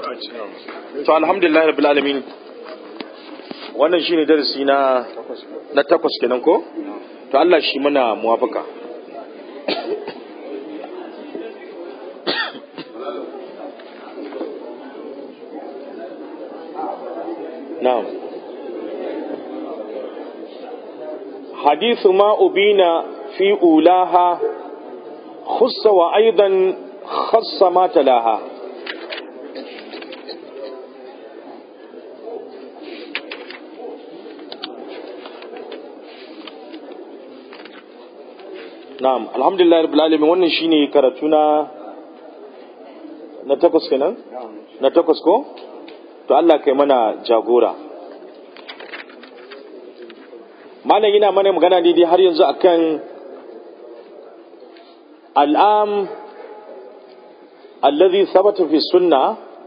to alhamdulillah rabbil alamin wannan shine darasi na na takwas kenan ko to Allah shi mana muwafaka na'am حديث ما أبين في أولاها خص وأيضا خص ما تلاها na'am alhamdulillah rabbil alamin wannan shine karatu na na takwas kenan na takwas ko to Allah kai mana jagora malam yana mana magana ne dai har yanzu akan al'am alladhi thabata fi sunna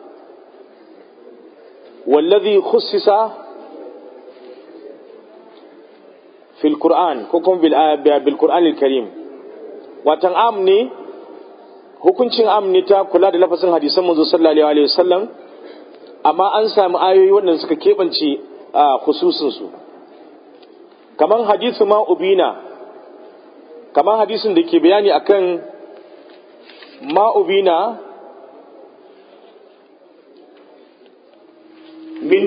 والذي خصص في القرآن كوكم بالقرآن الكريم watan am ne hukuncin am ne ta kula da lafasin hadisan manzo sallallahu alaihi wasallam amma an sami ayoyi waɗanda suka keɓance a khususin su kaman hadisi ma ubina kaman hadisin da ke bayani akan ma ubina min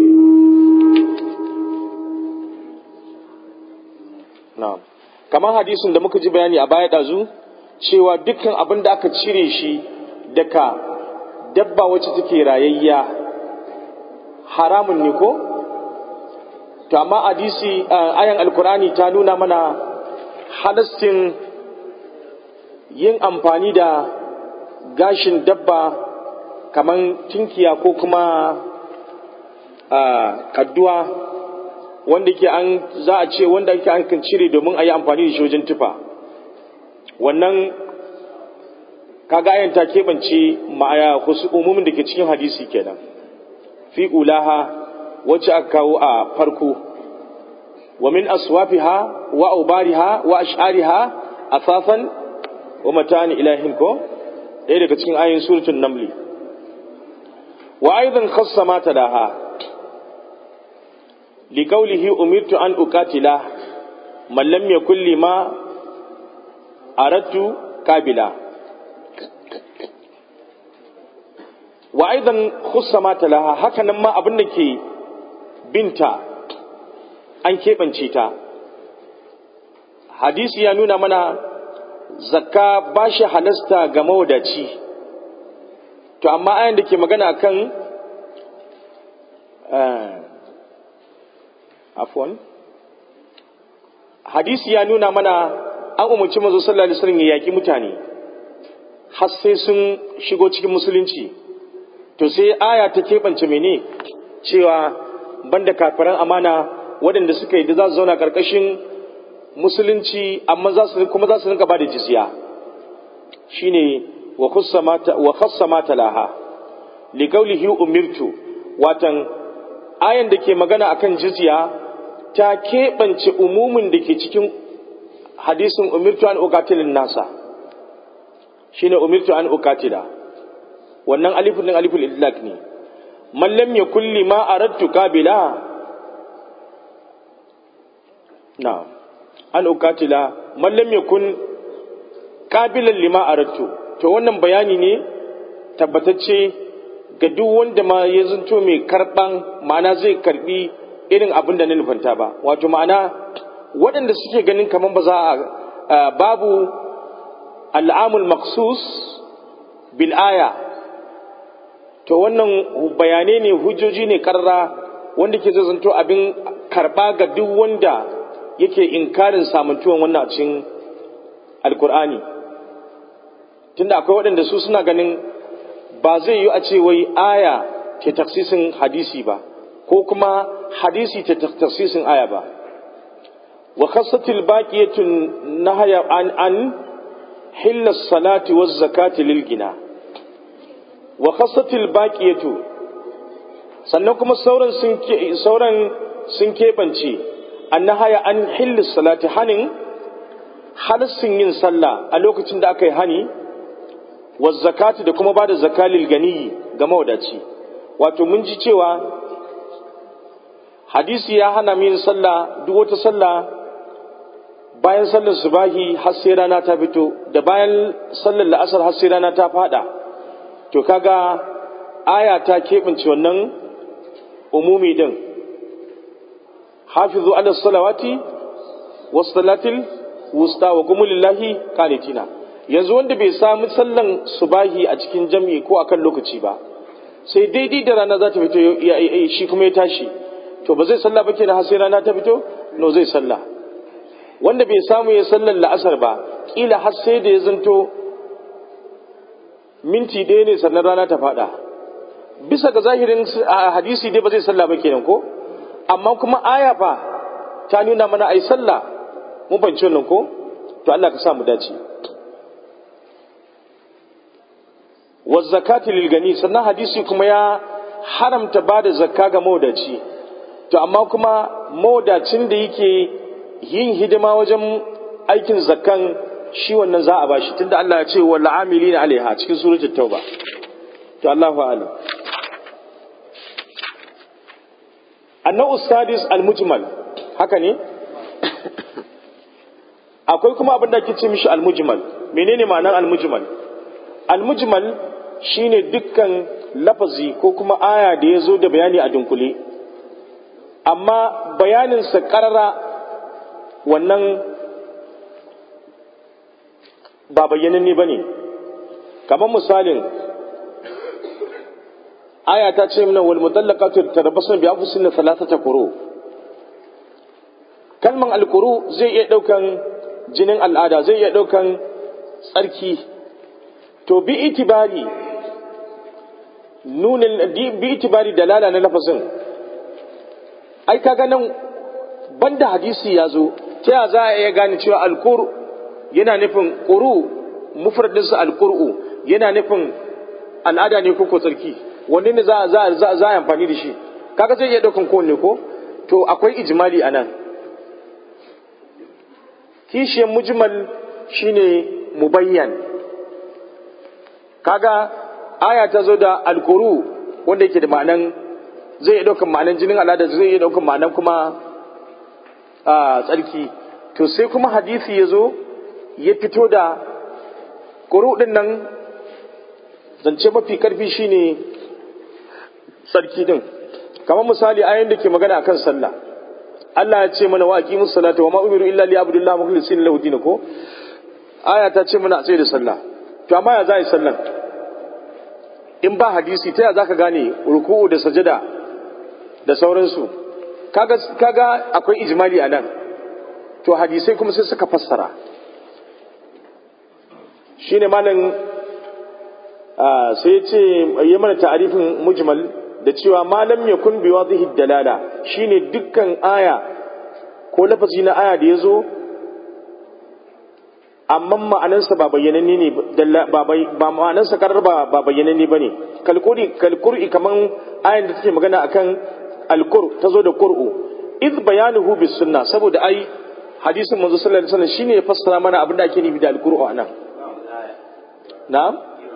na'am kamar hadisin da muka ji bayani a baya ɗazu cewa dukkan abin da aka cire shi daga dabba wacce take rayayya haramun ne ko to amma hadisi ayan alkurani ta nuna mana halastin yin amfani da gashin dabba kamar tinkiya ko kuma kadduwa wanda ke an za a ce wanda ake an kan cire domin a yi amfani da shi wajen tufa wannan kaga ayan ta keɓance ma'aya wasu umumin da ke cikin hadisi kenan fi ulaha wacce aka kawo a farko wa min aswafiha wa aubariha wa ash'ariha asasan wa matani ilahin ko ɗaya daga cikin ayin suratul namli wa aidan khassa ma talaha لقوله أمرت أن أقاتل من لم يكن لما أردت كابلا وأيضا خص ما تلاها هكذا ما أبنك بنتا أن كيبنشي تا حديث يانونا منا zakka ba shi halasta ga mawadaci to amma ayan da ke magana kan afwan hadisi ya nuna mana an umarci manzo sallallahu alaihi wasallam ya yaki mutane har sai sun shigo cikin musulunci to sai aya ta keɓance mene cewa banda kafiran amana waɗanda suka yi da za su zauna ƙarƙashin musulunci amma za su kuma za su rinka ba da jizya shine wa khassa mata laha li qawlihi umirtu watan ayan da ke magana akan jizya ta keɓance umumin da ke cikin hadisin umirtu an ukatilin nasa shine umirtu an ukatila wannan alifun din aliful idlak ne man lam yakul lima aradtu qabila na an ukatila man lam yakun qabilan lima aradtu to wannan bayani ne tabbatacce ga duk wanda ma ya zanto mai karban ma'ana zai karbi irin abin da na nufanta ba wato ma'ana waɗanda suke ganin kamar ba za a babu al'amul maksus bil aya to wannan bayanai ne hujjoji ne karra wanda ke zai zanto abin karba ga duk wanda yake inkarin samantuwan wannan cikin alkur'ani tunda akwai waɗanda su suna ganin ba zai yi a ce wai aya ke taksisin hadisi ba ko kuma hadisi ta taksisin aya ba wa khassatil baqiyatun nahaya an an hilla salati waz zakati lil gina wa khassatil baqiyatu sannan kuma sauran sun ke sauran sun kebance an nahaya an hilla salati hanin halassin yin sallah a lokacin da aka yi hani wa zakati da kuma bada zakalil gani ga mawadaci wato mun ji cewa hadisi ya hana min sallah duk wata sallah bayan sallar subahi har sai rana ta fito da bayan sallar la'asar har sai rana ta fada to kaga aya ta keɓance wannan umumi din hafizu ala salawati was salatil wusta wa qumu lillahi qanitina yanzu wanda bai samu sallan subahi a cikin jami'i ko akan lokaci ba sai daidai da rana za ta fito shi kuma ya tashi to ba zai sallah ba kenan har sai rana ta fito no zai sallah wanda bai samu ya sallar la'asar ba kila har sai da ya zanto minti ɗaya ne sannan rana ta faɗa bisa ga zahirin hadisi dai ba zai sallah ba kenan ko amma kuma aya fa ta nuna mana ai sallah mun fahimci wannan ko to Allah ka sa mu dace wa zakati lil gani sannan hadisi kuma ya haramta bada zakka ga mawdaci to amma kuma mawdacin da yake yin hidima wajen aikin zakkan shi wannan za a bashi tunda Allah ya ce wal amilina alaiha cikin suratul tauba to Allahu a'lam annahu sadis al-mujmal haka ne akwai kuma abin da ake ce mishi al-mujmal menene ma'anar al-mujmal al-mujmal shine dukkan lafazi ko kuma aya da ya zo da bayani a dunkule amma bayaninsa karara wannan ba bayyananne ba ne kamar misalin aya ta ce mana wal mutallaqatu tarabbasu bi anfusihinna thalathata quru kalman alquru zai iya daukan jinin al'ada zai iya daukan tsarki to bi itibari nunin bi itibari dalala na lafazin ai kaga nan banda hadisi ya zo ta ya za a iya gane cewa alqur yana nufin quru mufradinsa alqur'u yana nufin al'ada ne ko ko tsarki wanne ne za za za za amfani da shi kaga zai iya daukan kowanne ko to akwai ijmali anan kishiyar mujmal shine mubayyan kaga aya ta zo da alkuru wanda yake da ma'anan zai iya daukan ma'anan jinin al'ada zai iya daukan ma'anan kuma a tsarki to sai kuma hadisi ya zo ya fito da kuru din nan zance mafi karfi shine sarki din kamar misali ayoyin da ke magana akan sallah Allah ya ce mana wa aqimus salata wa ma umiru illa li abdullahi mukhlisina lahu din ko aya ta ce mana a tsaye da sallah to amma ya za yi sallan in ba hadisi ta ya zaka gane ruku'u da sajada da sauransu kaga kaga akwai ijmali a nan to hadisai kuma sai suka fassara shine malam sai ya ce yi mana ta'arifin mujmal da cewa malam ya kun biwa zihi dalala shine dukkan aya ko lafazi na aya da ya zo amma ma'anansa ba bayyananne ne ba ma'anansa karar ba ba bayyananne ba ne kalkuri kalkuri kaman ayan da take magana akan alkur ta zo da qur'u iz bayanuhu bis sunna saboda ai hadisin manzo sallallahu alaihi wasallam shine ya fassara mana abin da ake nufi da alqur'u anan na'am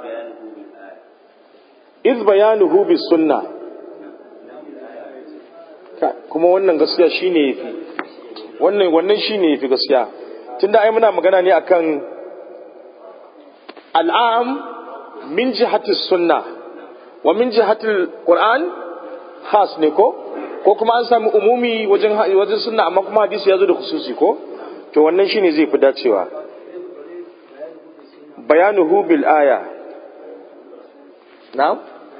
iz bayanuhu bis sunna kuma wannan gaskiya shine yafi wannan wannan shine yafi gaskiya tunda ai muna magana ne akan al'am min jihati sunna wa min jihati qur'an khas ne ko ko kuma an samu umumi wajen wajen sunna amma kuma hadisi ya zo da khususi ko to wannan shine zai fi dacewa bayanuhu bil aya na'am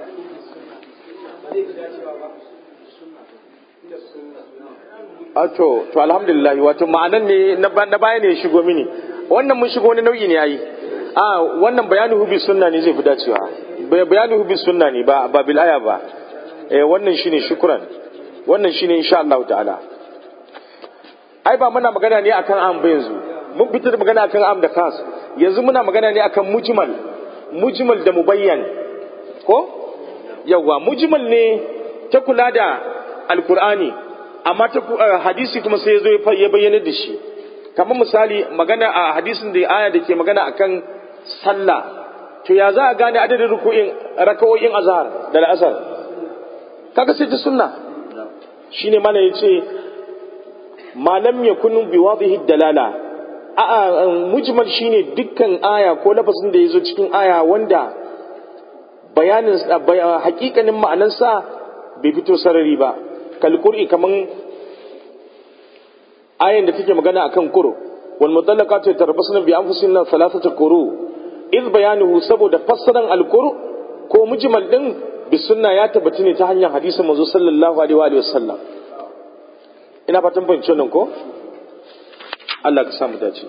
to to alhamdulillah wato ma'anan ne na baya ne shigo mini wannan mun shigo wani nau'i ne yayi a wannan bayanu hubi sunna ne zai fi dacewa bayanu hubi sunna ne ba ba bil aya ba eh wannan shine shukran wannan shine insha Allah ta'ala ai ba muna magana ne akan am ba yanzu mun fitar da magana akan am da kas yanzu muna magana ne akan mujmal mujmal da mubayyan ko yawa mujmal ne ta kula da alkur'ani amma ta hadisi kuma sai ya zo ya bayyana da shi kamar misali magana a hadisin da aya da ke magana akan sallah to ya za a gane adadin ruku'in raka'o'in azhar da al'asar kaga sai ta sunna shine mana yace malam yakunu bi wadhihi dalala a mujmal shine dukkan aya ko lafazin da yazo cikin aya wanda bayanin hakikanin ma'anarsa bai fito sarari ba kalqur'i kaman ayan da take magana akan kuro wal mutallaqatu yatarabbasna bi anfusihinna thalathata quru iz bayanuhu saboda fassaran alquru ko mujmal din bi sunna ya tabbata ne ta hanyar hadisin manzo sallallahu alaihi wa sallam ina fatan fahimci wannan ko Allah ka sa mu dace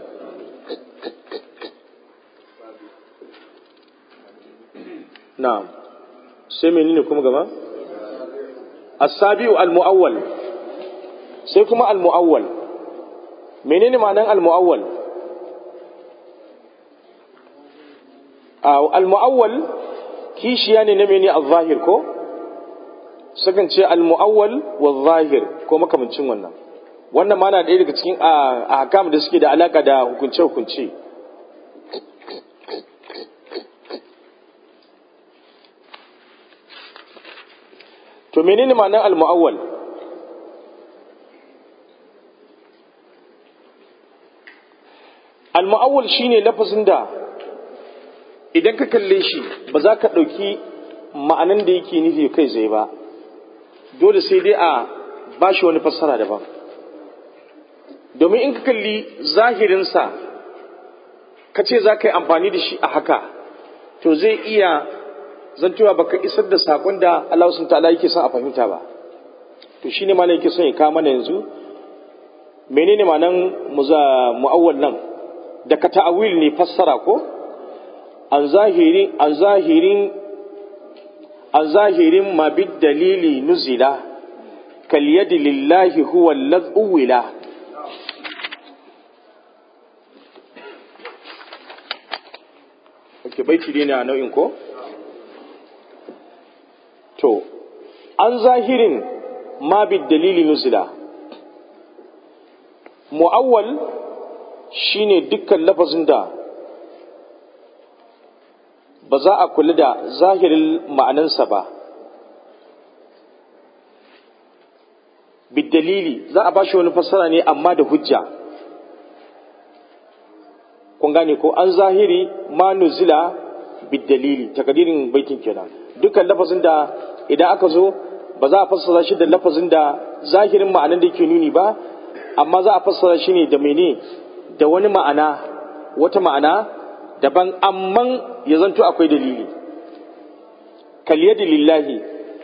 na'am sai menene kuma gaba as-sabiu al-mu'awwal sai kuma al-mu'awwal menene ma'anar al-mu'awwal al-mu'awwal kishiya ne na mene al-zahir ko sukan ce al-mu'awwal wa zahir ko makamancin wannan wannan ma na ɗaya daga cikin ahkam da suke da alaka da hukunce-hukunce to menene ma'anar al-mu'awwal al-mu'awwal shine lafazin da idan ka kalle shi ba za ka ɗauki ma'anan da yake nufi kai zai ba dole sai dai a ba shi wani fassara daban domin in ka kalli zahirinsa ka ce za ka yi amfani da shi a haka to zai iya zantowa baka isar da saƙon da Allah sun ta'ala yake son a fahimta ba to shine ma yake son ya kawo mana yanzu menene ma'anan mu'awwal nan da ka ta'awil ne fassara ko an zahirin an zahirin an zahirin ma bid dalili nuzila kal yadi lillahi huwa alladhi Ake baiti dai ne a nau'in ko? To, an zahirin ma bid dalili nuzila. Mu'awwal shine dukkan lafazin da ba za a kula da zahirin ma'anansa ba. Bid dalili za a ba shi wani fassara ne amma da hujja. kun gane ko an zahiri ma nuzila bidalili takadirin baitin kenan dukkan lafazin da idan aka zo ba za a fassara shi da lafazin da zahirin ma'anan da yake nuni ba amma za a fassara shi ne da mene da wani ma'ana wata ma'ana daban amman ya zanto akwai dalili kalyadi lillahi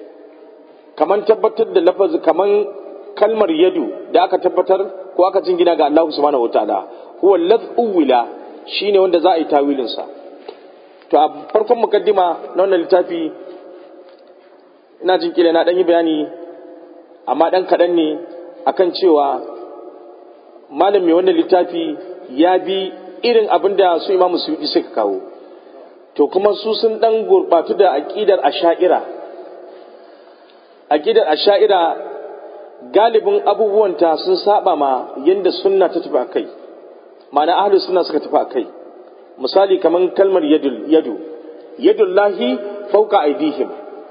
kaman tabbatar da lafazi kaman kalmar yadu da aka tabbatar ko aka jingina ga Allah subhanahu wataala huwa lad'uwila shine wanda za a yi tawilin sa to a farkon mukaddima na wannan littafi ina jin kila na dan yi bayani amma dan kadan ne akan cewa malam mai wannan littafi ya bi irin abin da su imamu suyuti suka kawo to kuma su sun dan gurbatu da aqidar asha'ira aqidar asha'ira galibin abubuwanta sun saba ma yanda sunna ta tafi akai ma'ana ahlu sunna suka tafi akai misali kaman kalmar yadul yadu yadullahi fawqa aydihim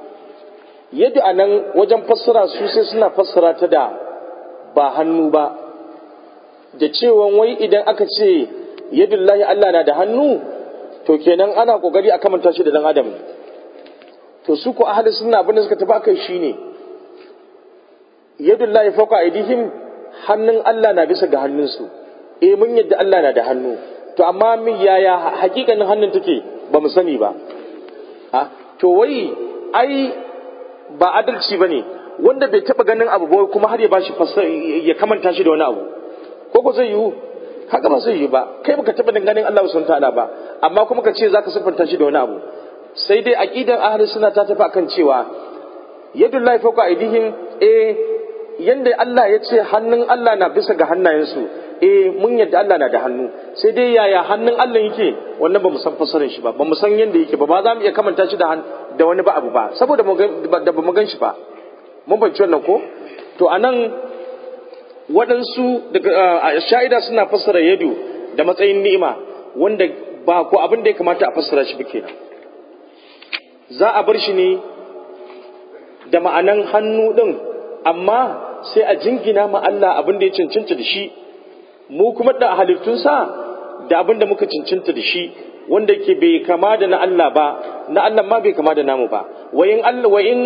yadu anan wajen fassara su sai suna fassara ta da ba hannu ba da cewa wai idan aka ce yadullahi Allah na da hannu to kenan ana kokari a kamanta shi da dan adam to su ko ahli sunna abin da suka tafi akai shine yadullahi fawqa aydihim hannun Allah na bisa ga hannunsu eh mun yadda Allah na da hannu to amma min yaya hakikanin hannun take ba mu sani ba ha to wai ai ba adalci bane wanda bai taba ganin abu ba kuma har ya bashi ya kamanta shi da wani abu ko ko zai yiwu haka ba zai yi ba kai baka taba ganin Allah subhanahu ta'ala ba amma kuma ka ce zaka siffanta shi da wani abu sai dai aqidar ahli sunna ta tafi akan cewa yadullahi fawqa aydihim eh yanda Allah ya ce hannun Allah na bisa ga hannayensu eh mun yadda Allah na da hannu sai dai yaya hannun Allah yake wannan ba mu san fasarin shi ba ba mu san yanda yake ba ba za mu iya kamanta shi da da wani ba abu ba saboda da ba mu gan shi ba mun banci wannan ko to anan waɗansu daga sha'ida suna fassara yadu da matsayin ni'ima wanda ba ko abin da ya kamata a fassara shi ba kenan za a bar shi ne da ma'anan hannu ɗin amma sai a jingina ma Allah abin da ya cancanta da shi mu kuma da halittunsa da abin da muka cancanta da shi wanda ke bai kama da na Allah ba na Allah ma bai kama da namu ba wayin Allah wayin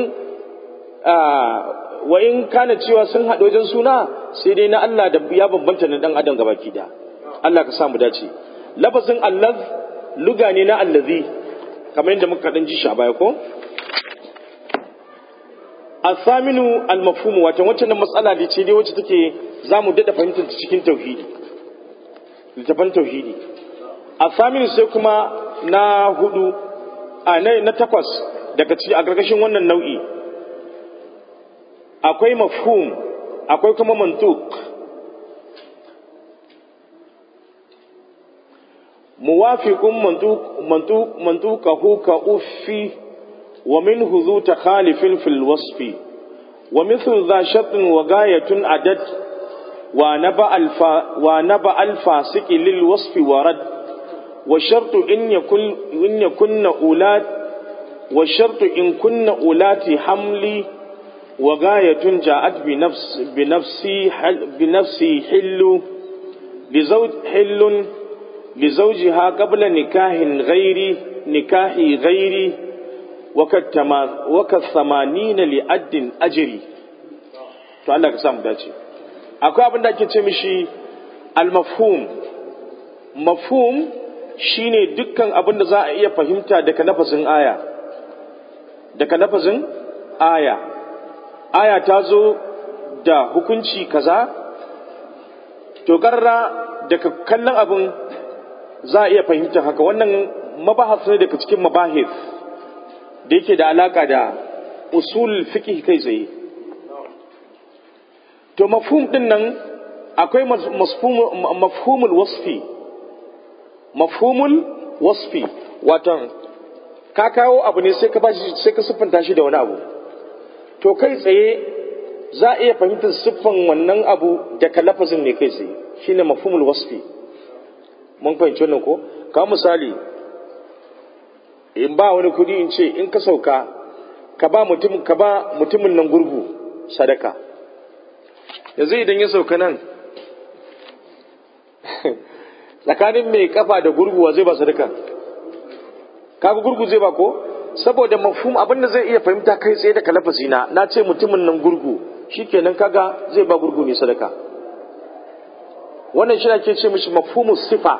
wayin kana cewa sun haɗu wajen suna sai dai na Allah da ya bambanta na dan adam gabaki da Allah ka samu dace lafazin allaz luga ne na allazi kamar yadda muka dan ji shi a baya ko asaminu almafhumu wato wacce nan matsala da ce dai wacce take zamu dada fahimtar ta cikin tauhidi littafan tauhidi asaminu sai kuma na hudu a na takwas daga ci a gargashin wannan nau'i akwai mafhum akwai kuma mantuk muwafiqun mantuk mantuk mantukahu ka uffi wa minhu zu takhalifin fil wasfi wa mithlu dha shartin wa gayatun adad wa naba alfa wa naba alfasiqi lil wasfi warad wa shartu in yakun in yakunna ulat wa shartu in kunna ulati hamli wa gayatun ja'at bi nafs bi nafsi bi nafsi hillu li zawj hillun li zawjiha qabla nikahin ghairi nikahi ghairi waka samanina li addin ajiri to Allah ka samu dace akwai abin da ake ce mishi al-mafhum mafhum shine dukkan abin da za a iya fahimta daga lafazin aya daga lafazin aya aya ta zo da hukunci kaza to karra daga kallon abin za a iya fahimta haka wannan mabahas ne daga cikin mabahis da yake da alaka da usul fiqh kai tsaye to mafhum din nan akwai mafhumul wasfi mafhumul wasfi wato ka kawo abu ne sai ka bashi sai ka siffanta shi da wani abu to kai tsaye za a iya fahimtar siffan wannan abu daga lafazin ne kai tsaye shine mafhumul wasfi mun fahimci wannan ko ka misali in ba wani kudi in ce in ka sauka ka ba mutum ka ba mutumin nan gurgu sadaka yanzu idan ya sauka nan tsakanin mai kafa da gurguwa zai ba sadaka kaga gurgu zai ba ko saboda mafhum abin da zai iya fahimta kai tsaye da kalafasi na na ce mutumin nan gurgu shikenan kaga zai ba gurgu ne sadaka wannan shi ake ce mishi mafhumus sifa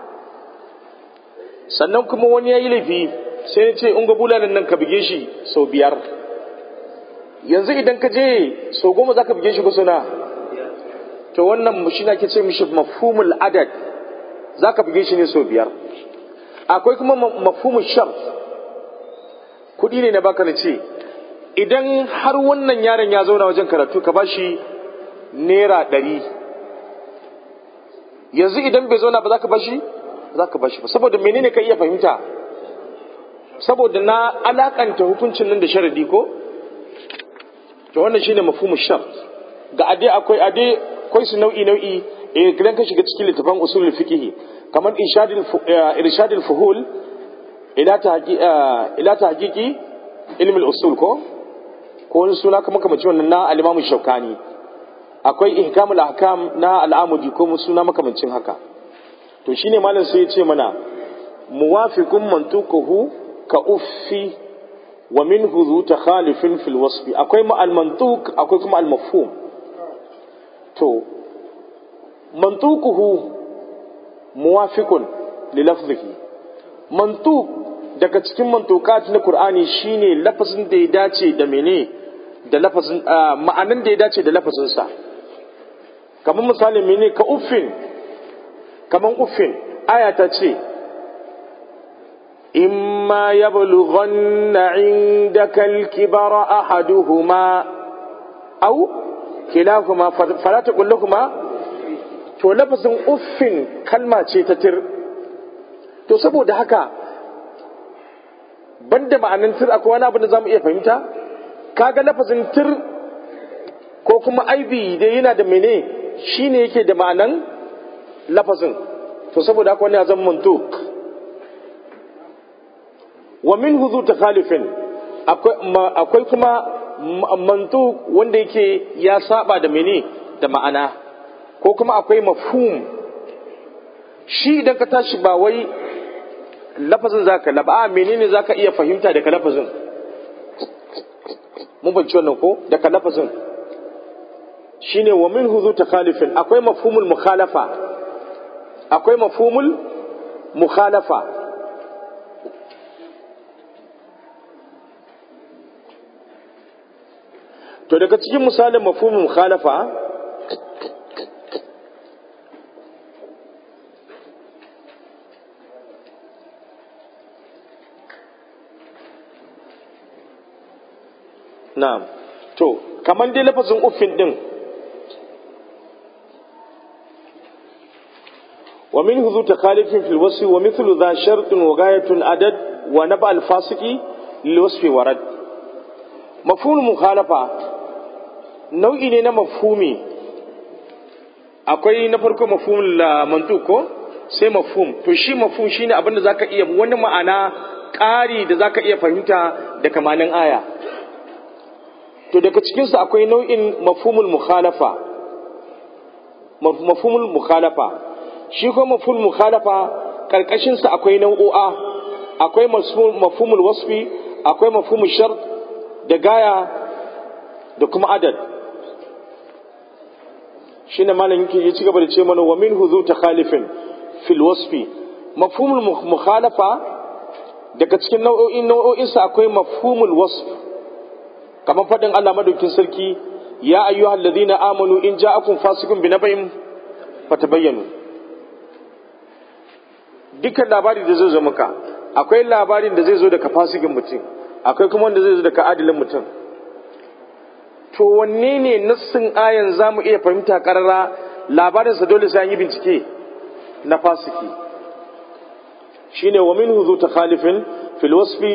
sannan kuma wani ya yi laifi sai ya ce in ga bulanin nan ka buge shi sau biyar yanzu idan ka je sau goma za ka buge shi kusa na to wannan shi na ke ce mishi mafhumul adad za ka buge shi ne sau biyar akwai kuma mafhumul shar kuɗi ne na baka na ce idan har wannan yaron ya zauna wajen karatu ka ba shi naira ɗari yanzu idan bai zauna ba za ka ba shi za ka bashi ba saboda menene ka iya fahimta saboda na alakanta hukuncin nan da sharadi ko to wannan shine mafhumu shart ga ade akwai ade akwai su nau'i nau'i eh idan ka shiga cikin littafin usulul fiqh kamar irshadul irshadul fuhul ila tahqi ila tahqiqi ilm al-usul ko ko wani suna kamar kamar wannan na al-imam shaukani akwai ihkamul ahkam na al-amudi ko suna makamancin haka to shine malam sai ya ce mana muwafiqun mantuquhu ka uffi wa minhu zu takhalifin fil wasfi akwai ma al mantuq akwai kuma al mafhum to mantuquhu muwafiqun li lafzihi mantuq daga cikin mantuqat na qur'ani shine lafazin da ya dace da mene da lafazin ma'anan da ya dace da lafazin sa kamar misali mene ka uffin kaman uffin aya ta ce imma yablughanna indaka al-kibara ahaduhuma aw kilahuma fala taqul lahumu to lafazin uffin kalma ce ta tir to saboda haka banda ma'anin tir akwai wani abu da zamu iya fahimta kaga lafazin tir ko kuma aibi dai yana da mene shine yake da ma'anan lafazin to saboda haka wani ya zama mantuk wa min huzu takhalifin akwai kuma mantu wanda yake ya saba da mene da ma'ana ko kuma akwai mafhum shi idan ka tashi ba wai lafazin zaka laba a menene zaka iya fahimta daga lafazin mun fahimci wannan ko daga lafazin shine wa min huzu takhalifin akwai mafhumul mukhalafa akwai mafhumul mukhalafa to daga cikin misalin mafhumul mukhalafa na'am to kaman dai lafazin uffin din ومنه ذو تخالف في الوصف ومثل ذا شرط وغاية عدد ونبع الفاسق للوصف ورد مفهوم المخالفة nau'i ne na mafhumi akwai na farko mafhum la mantuko sai mafhum to shi mafhum shine abin da zaka iya wani ma'ana ƙari da zaka iya fahimta da kamanin aya to daga cikin su akwai nau'in mafhumul mukhalafa mafhumul mukhalafa shi ko mafhumul mukhalafa karkashin sa akwai nau'o'a akwai mafhumul wasfi akwai mafhumul shart da gaya da kuma adad shine malam yake ya ci gaba da ce mana wa minhu zu takhalifin fil wasfi mafhumul mukhalafa daga cikin nau'o'in nau'o'in sa akwai mafhumul wasf kamar fadin Allah madaukin sarki ya ayyuhal ladina amanu in ja'akum fasiqun binaba'in fatabayyanu dukkan labari da zai zo maka akwai labarin da zai zo daga fasikin mutum akwai kuma wanda zai zo daga adilin mutum to wanne ne nassin ayan za mu iya fahimta karara labarinsa dole sai an yi bincike na fasiki shine wa minhu zu takhalifin fil wasfi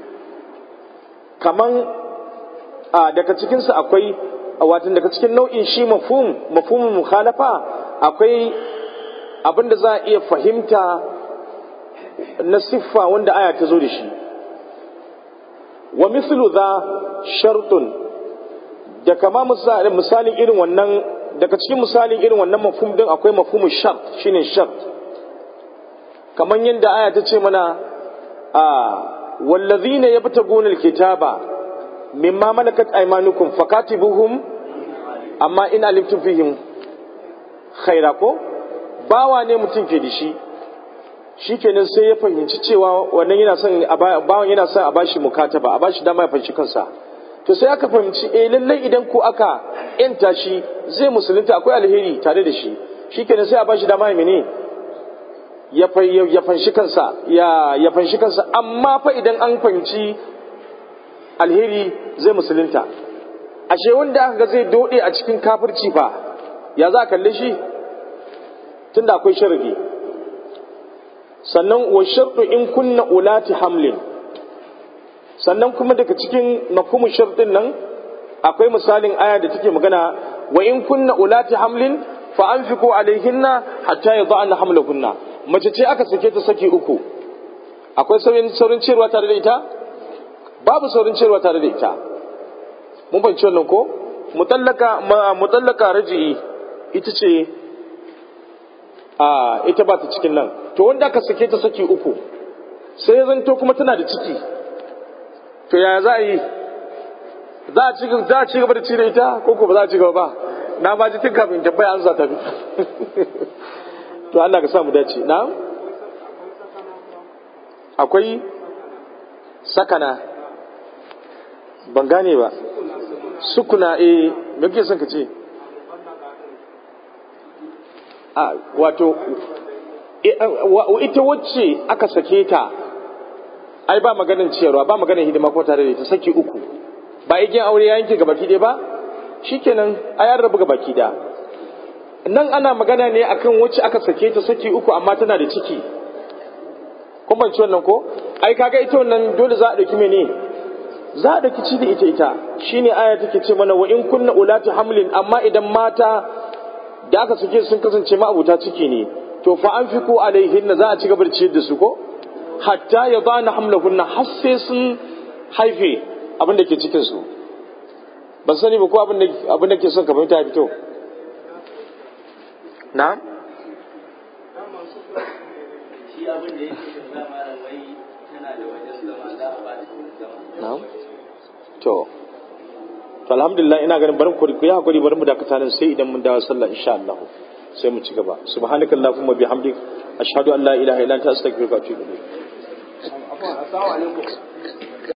kaman a daga cikin sa akwai wato daga cikin nau'in shi mafhum mafhumul mukhalafa akwai abinda za a iya fahimta na siffa wanda aya ta zo da shi wa mithlu dha shartun da kama misalin irin wannan daga cikin misalin irin wannan mafhum din akwai mafhumu shart shine shart kaman yadda aya ta ce mana a wallazina yabtaguna alkitaba mimma malakat aymanukum fakatibuhum amma in alimtum fihim khaira ko bawa ne mutum ke da shi shikenan sai ya fahimci cewa wannan yana son bawan yana son a bashi mukataba a bashi dama ya fahimci kansa to sai aka fahimci eh lallai idan ko aka yanta shi zai musulunta akwai alheri tare da shi shikenan sai a bashi dama ya mene ya ya fanshi kansa ya ya fanshi kansa amma fa idan an fahimci alheri zai musulunta ashe wanda aka ga zai dode a cikin kafirci fa ya za a kalle shi tunda akwai sharadi sannan wa shartu in kunna ulati hamlin sannan kuma daga cikin mafhumu shartin nan akwai misalin aya da take magana wa in kunna ulati hamlin fa anfiqu alaihinna hatta yad'ana hamlahunna mace ce aka sake ta saki uku akwai saurin saurin cewa tare da ita babu saurin cewa tare da ita mun fahimci wannan ko mutallaka mutallaka raji'i ita ce a ita ba ta cikin nan to wanda aka sake ta saki uku sai ya zanto kuma tana da ciki to ya za a yi za a ci gaba da ci da ita ko ko ba za a ci gaba ba na ma ji tun kafin tambaya an za ta bi to Allah ka sa mu dace na akwai sakana ban gane ba sukuna eh me kake son ka ce a wato ita wacce aka sake ta ai ba maganin ciyarwa ba maganin hidima ko tare da ita saki uku ba igiyar aure ya yanke gabaki ɗaya ba shikenan a yan rabu gabaki ɗaya nan ana magana ne akan wacce aka sake ta saki uku amma tana da ciki kun banci wannan ko ai kaga ita wannan dole za a ɗauki mene za a ɗauki ci da ita ita shine aya take ce mana wa in kunna ulati hamlin amma idan mata da aka sake sun kasance ma'abuta ciki ne to fa an fi ko alaihinna za a ci gaba da ciyar da su ko hatta ya ba na hamlahunna har sai sun haife abin da ke cikin su ban sani ba ko abin da ke son ka fahimta ya fito na shi abin da yake da zama da wai tana da wajen zama za a ba ta wurin zama na to to alhamdulillah ina ganin barin ku ku yi hakuri bari mu dakata nan sai idan mun dawo sallah insha Allah sai mu ci gaba subhanakallahumma bihamdik ashhadu an la ilaha illa anta astaghfiruka wa atubu ilayk assalamu alaikum